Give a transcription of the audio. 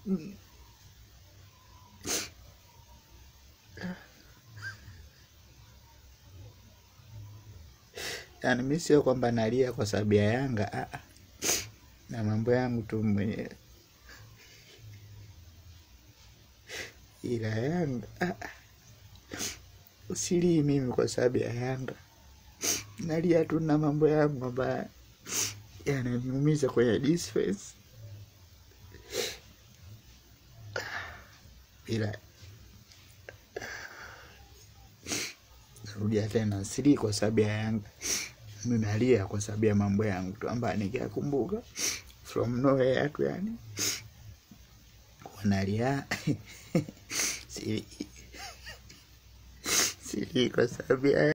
Yaani mi sio kwamba nalia kwa sababu ya Yanga ah, ah. na mambo yangu tu mwenyewe, ila Yanga ah, ah. usilii mimi kwa sababu ya Yanga, nalia tu na mambo yangu ambayo yananiumiza kwenye defense, ila narudia tena, silii kwa sababu ya Yanga, mi nalia kwa sababu ya mambo yangu tu ambayo nikiyakumbuka from nowhere tu, yani wanalia silii silii kwa sababu ya